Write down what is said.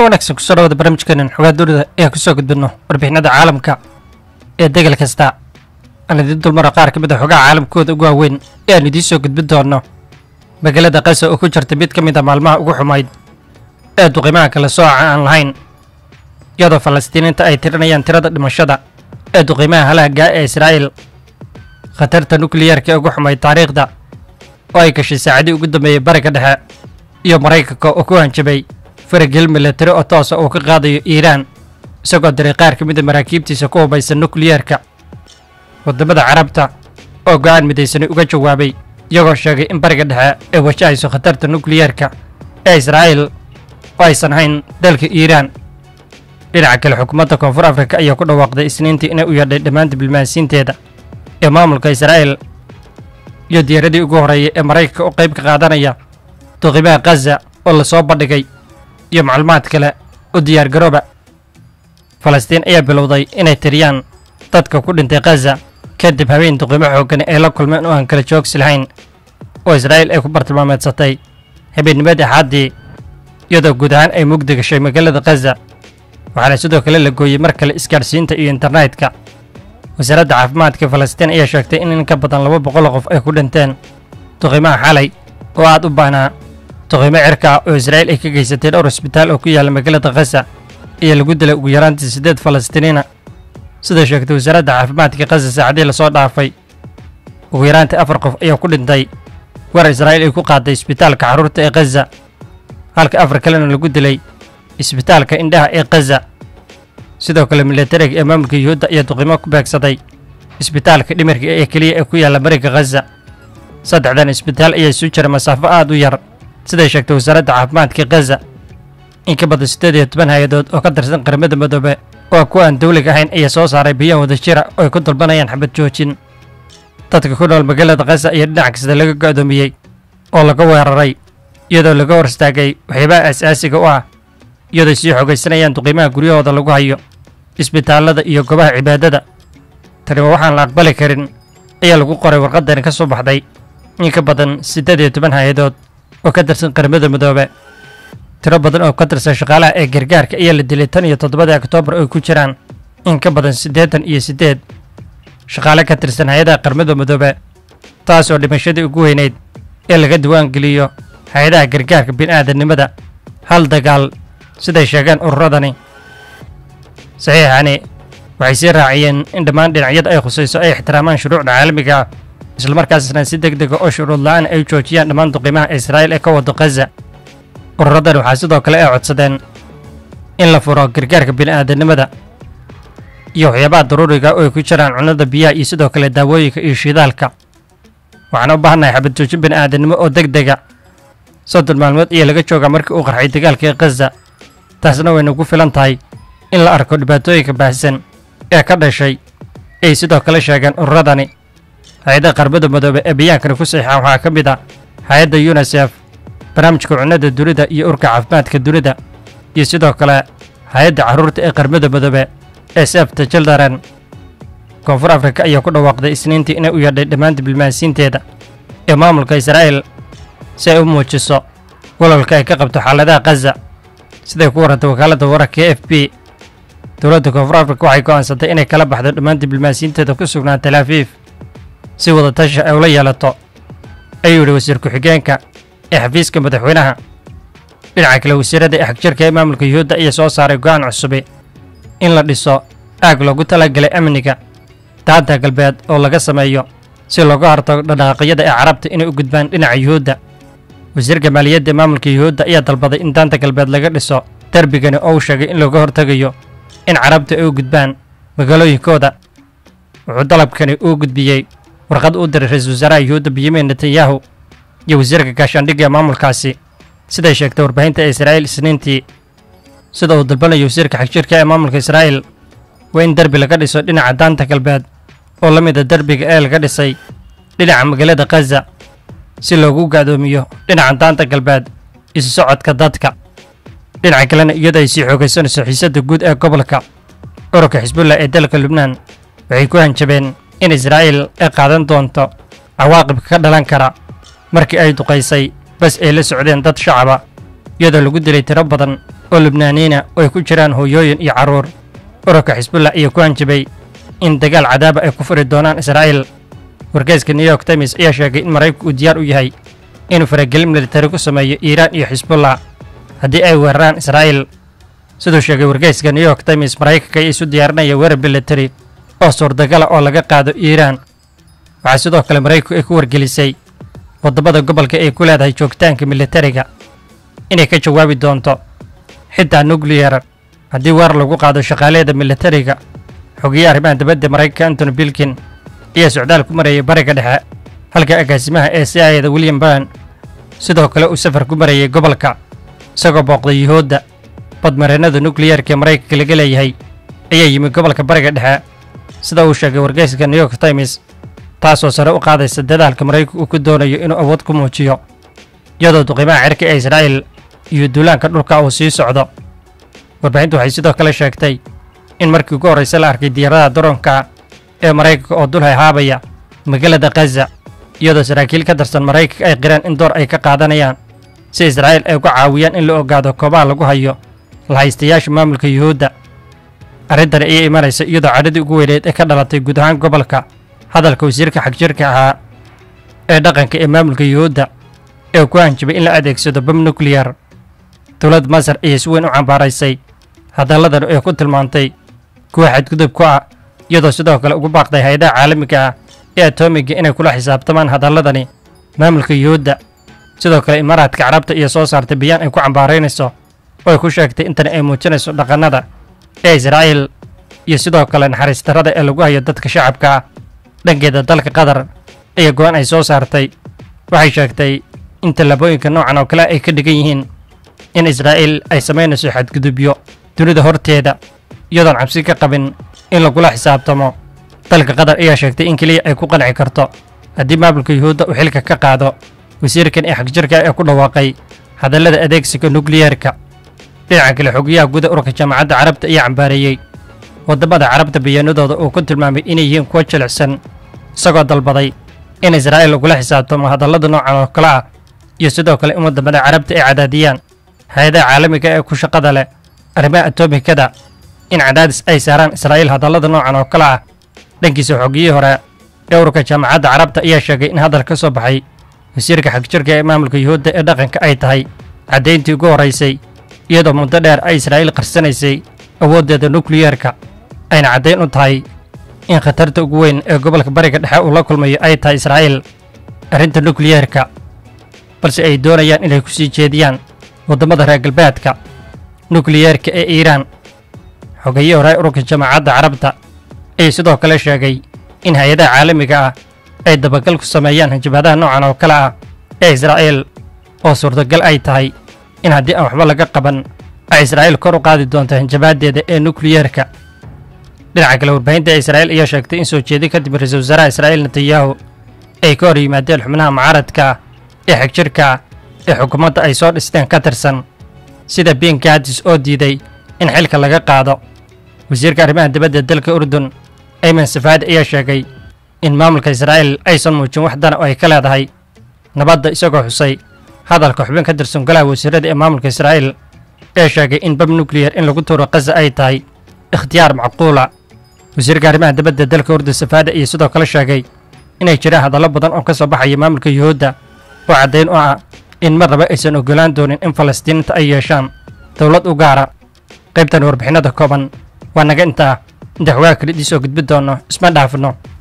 wanaagsan kusoo dhawada barnaamijkeenan xogaa dunida ee kusoo gudbino warbixinada caalamka ee degal kasta aan idiin dulmaro qaar ka mid a xogaha caalamkooda ugu waaweyn ee aan idiin soo gudbin doono magaalada kasa oo ku jirta mid ka mid a maalmaha ugu xumayd ee duqimaha kala sooca aan lahayn iyadoo falastiiniinta ay tirinayaan tirada dhimashada ee duqimaha halaagaa ee israa'iil khatarta nukliyeerka ee ugu xumayd taariikhda oo ay gashay saacadii ugu dambeeyey bariga dhexe iyo maraykanka oo ku hanjabay faragel milatari oo toosa uu ka qaadayo iiraan isagoo diray qaar ka mid a maraakiibtiisa ku hubaysan nukliyeerka waddamada carabta oo go'aan midaysani uga jawaabay iyagoo sheegay in bariga dhexe ay wajahayso khatarta nukliyeerka ee israa'iil oo aysan hayn dalka iiraan dhinaca kale xukuumadda koonfur afrika ayaa ku dhawaaqday isniintii inay u yeedhay dhammaan diblomaasiinteeda ee maamulka israa'iil iyo diyaaradii ugu horreeyay ee maraykanka u qayb ka qaadanaya duqimaha khaza oo lasoo bandhigay iyo macluumaad kale u diyaargarooba falastiin ayaa bilowday inay tiriyaan dadka ku dhintay khaza kadib habeen duqimo xooggani ay la kulmeen oo aan kala joogsi lahayn oo israa'iil ay ku bartilmaameedsatay habeennimadii axaaddii iyadoo guud ahaan ay mugdi gashay magaalada khaza waxaana sidoo kale la gooyey mar kale isgaadhsiinta iyo internetka wasaaradda caafimaadka falastiin ayaa sheegtay in in ka badan laba boqol qof ay ku dhinteen duqimaha xalay oo aad u baahnaa duqimo cirka oo israa'iil ay ka geysatay dhowr isbitaal oo ku yaalla magaalada khaza ayaa lagu dilay ugu yaraantii siddeed falastiiniina sida sheegtay wasaaradda caafimaadka khaza saacadii lasoo dhaafay ugu yaraantii afar qof ayaa ku dhintay war israa'iil ay ku qaaday isbitaalka carruurta ee khaza halka afar kalena lagu dilay isbitaalka indhaha ee khaza sidoo kale milatariga ee maamulka yuhuudda ayaa duqimo ku beegsaday isbitaalka dhimirka ee keliya ee ku yaalla mariga khaza saddexdan isbitaal ayaa isu jira masaafo aad u yar siday sheegtay wasaaradda caafimaadka khaza in ka badan siddeed iyo toban hay-adood oo ka tirsan qaramada midoobe oo kuwa aan dawliga ahayn ayaa soo saaray biyan wada jira oo ay ku dalbanayaan xabad joojin dadka ku nool magaalada khaza ayaa dhinac kasta laga go'doomiyey oo laga weeraray iyadoo laga hor istaagay waxyaabaha asaasiga u ah iyadoo sii xogaysanayaan duqiimaha guryahooda lagu hayo isbitaallada iyo goobaha cibaadada tani waa waxaan la aqbali karin ayaa lagu qoray warqadani ka soo baxday in ka badan siddeed iyo toban hay-adood oo ka tirsan qaramada midoobe tiro badan oo ka tirsan shaqaalaha ee gargaarka ayaa la dilay tan iyo toddobadii oktoobar oo ku jiraan in ka badan siddeetan iyo siddeed shaqaale ka tirsan hay-adaha qaramada midoobe taas oo dhimashadii ugu weynayd ee laga diwaangeliyo hay-adaha gargaarka bini'aadamnimada hal dagaal siday sheegeen ururadani saxiixani waxay sii raaciyeen in dhammaan dhinacyada ay khusayso ay ixtiraamaan shuruucda caalamiga ah islamarkaasna si deg dega oo shuruud la'aan ay joojiyaan dhammaan duqimaha israa'iil ee ka wado khaza ururadan waxaa sidoo kale ay codsadeen in la furo gargaarka bini'aadanimada iyo waxyaabaha daruuriga oo ay ku jiraan cunnada biyaha iyo sidoo kale daawooyinka iyo shidaalka waxaan u baahannahay xabad joojin bini'aadanimo oo deg dega soddon maalmood ayaa laga joogaa markii uu qarxay dagaalka ee khaza taasna way nagu filan tahay in la arko dhibaatooyinka baahsan ee ka dhashay ay sidoo kale sheegeen ururadani hay-adaha qarbada midoobe ee bayaankani ku saxiixaan waxaa ka mid a hay-adda yunisef barnaamijka cunnada dunida iyo urka caafimaadka dunida iyo sidoo kale hay-adda carruurta ee qarmada midoobe ee sefta childaren koonfur afrika ayaa ku dhawaaqday isniintii inay u yeedhay dhammaan diblomaasiinteeda ee maamulka israa'iil si ay u muujiso walwalka ay ka qabto xaaladaha khaza siday ku warantay wakaaladda wararka e f b dowladda koonfur afrika waxay go'aansatay inay kala baxdo dhammaan diblomaasiinteeda ku sugnaan tel afiif si wadatasha ay ula yeelato ayuu yidhi wasiir ku-xigeenka ee xafiiska madaxweynaha dhinaca kale wasiirada ee xagjirka ee maamulka yuhuudda ayaa soo saaray go'aan cusubi in la dhiso aag loogu talagalay amniga daanta galbeed oo laga sameeyo si looga hortago dhaqaaqyada ee carabta inay u gudbaan dhinaca yuhuudda wasiirka maaliyadda ee maamulka yuhuudda ayaa dalbaday in daanta galbeed laga dhiso derbigani oo uu sheegay in looga hortegayo in carabta ay u gudbaan magaalooyinkooda wuxuu dalabkani uu gudbiyey warqad u diray ra-iisul wasaaraha yuhuudda benyamin netanyahu iyo wasiirka gaashaandhigga ee maamulkaasi siday sheegtay warbaahinta ee israa'iil isniintii sida uu dalbanayo wasiirka xagjirka ee maamulka israa'iil waa in derbi laga dhiso dhinaca daanta galbeed oo la mid a derbiga ee laga dhisay dhinaca magaalada khaza si loogu gaadoomiyo dhinaca daanta galbeed isu socodka dadka dhinaca kalena iyadoo ay sii xoogaysanayso xiisadda guud ee gobolka ururka xisbullah ee dalka lubnaan waxay ku hanjabeen in israa'iil ay qaadan doonto cawaaqibka ka dhalan kara markii ay duqaysay bas ay la socdeen dad shacaba iyadoo lagu dilay tiro badan oo lubnaaniina oo ay ku jiraan hooyooyin iyo carruur ururka xisbullah ayaa ku hanjabay in dagaal cadaaba ay ku furi doonaan israa'iil wargeyska new york times ayaa sheegay in maraykanku uu diyaar u yahay inuu faragelin militari ku sameeyo iiraan iyo xisbullah haddii ay weeraraan israa'iil siduu sheegay wargeyska new york times maraykanka ayaa isu diyaarinaya weerar militari oo suurtagala oo laga qaado iiraan waxaa sidoo kale maraykanku ay ku wargelisay waddamada gobolka ay ku leedahay joogitaanka militariga inay ka jawaabi doonto xitaa nukliyar haddii weerar lagu qaado shaqaaleeda militariga xogeeye arrimaha dibadda maraykanka antony bilkin ayaa socdaal ku marayay bariga dhexe halka agaasimaha ee c i da william burn sidoo kale uu safar ku marayay gobolka isagoo booqday yuhuudda badmareennada nukliyarka ee maraykanka laga leeyahay ayaa yimi gobolka bariga dhexe sida uu sheegay wargeyska new york times taasoo sare u qaadaysa dadaalka maraykanku uu ku doonayo inuu awood ku muujiyo iyadoo duqimaha cirka ee israa'iil iyo duulaanka dhulka uu sii socdo warbaahintu waxay sidoo kale sheegtay in markii ugu horraysa la arkay diyaaradaha daroonka ee maraykanka oo dul hayhaabaya magaalada khaza iyadoo saraakiil ka tirsan maraykanka ay qireen in door ay ka qaadanayaan si israa'iil ay uga caawiyaan in la ogaado koobaha lagu hayo lahaystayaasha maamulka yuhuudda arrintani ayay imanaysa iyadoo cadhadii ugu weyneed ee ka dhalatay guud ahaan gobolka hadalka wasiirka xagjirka ahaa ee dhaqanka ee maamulka yuhuudda ee ku hanjabay in la adeegsado bam nukliyar dowladda masar ayay si weyn u cambaaraysay hadalladan ee ku tilmaantay kuwa xadgudub ku ah iyadoo sidoo kale ugu baaqday hay-adaha caalamiga ah ee atoomiga inay kula xisaabtamaan hadalladani maamulka yuhuudda sidoo kale imaaraadka carabta iyo soo saartay bayaan ay ku cambaaraynayso oo ay ku sheegtay intani ay muujinayso dhaqannada ee israa'iil iyo sidoo kale naxariis darrada ee lagu hayo dadka shacabka ah dhankeeda dalka qatar ayaa go-aan ay soo saartay waxay sheegtay in tallaabooyinka noocan oo kale ay ka dhigan yihiin in israa'iil ay samaynayso xadgudubyo dunida horteeda iyadoon cabsi ka qabin in lagula xisaabtamo dalka qatar ayaa sheegtay in keliya ay ku qanci karto haddii maamulka yuhuudda uu xilka ka qaado wasiirkan ee xagjirka ee ku dhawaaqay hadallada adeegsiga nukliyerka dhinaca kale xogayaha guda ururka jaamacadda carabta ayaa cambaareeyey waddamada carabta bayaanadooda uu ku tilmaamay inay yihiin kuwo jilicsan isagoo dalbaday in israa'iil lagula xisaabtamo hadallada noocan oo kale ah iyo sidoo kale in waddamada carabta ay cadaadiyaan hay-adaha caalamiga ee ku shaqada leh arrimaha atomikada in cadaadis ay saaraan israa'iil hadallada noocan oo kale ah dhankiisa xogiyihii hore ee ururka jaamacadda carabta ayaa sheegay in hadal ka soo baxay wasiirka xagjirka ee maamulka yuhuudda ee dhaqanka ay tahay caddayntii ugu horraysay iyadoo muddo dheer ay israa'iil qarsanaysay awooddeeda nukliyerka ayna caddayn u tahay in khatarta ugu weyn ee gobolka bariga dhexe uu la kulmayo ay tahay israa'iil arrinta nukliyerka balse ay doonayaan inay ku sii jeediyaan waddamada reer galbeedka nukliyerka ee iiraan xogeeyii hore ururka jaamacadda carabta ayay sidoo kale sheegay in hay-adaha caalamiga ah ay dabagal ku sameeyaan hanjabaadaha noocan oo kale ah ee israa'iil oo suurtagal ay tahay in haddii aan waxba laga qaban ay israa'iil kor u qaadi doonto hanjabaaddeeda ee nukliyerka dhinaca kale warbaahinta ee israa'iil ayaa sheegtay in soo jeedi kadib ra-iisul wasaaraha israa'iil netanyahu ay ka hor yimaadeen xubnaha mucaaradka ah ee xagjirka ah ee xukuumadda ay soo dhisteen ka tirsan sida ben gaadis oo diiday in xilka laga qaado wasiirka arrimaha dibadda dalka urdun ayman safaadi ayaa sheegay in maamulka israa'iil aysan muujin wax dana oo ay ka leedahay nabadda isagoo xusay hadalka xubin ka tirsan golaha wasiirada ee maamulka israa'iil ee sheegay in bab nukliyar in lagu tuuro kaza ay tahay ikhtiyaar macquula wasiirka arrimaha dibadda dalka urdun safaada iyo sidoo kale sheegay inay jiraan hadallo badan oo ka soo baxaya maamulka yuhuudda oo caddayn u ah in marnaba aysan ogolaan doonin in falastiiniinta ay yeeshaan dowlad u gaara qaybtan warbixinada kooban waa naga intaa inta xogaa kale idiin soo gudbi doonno isma dhaafno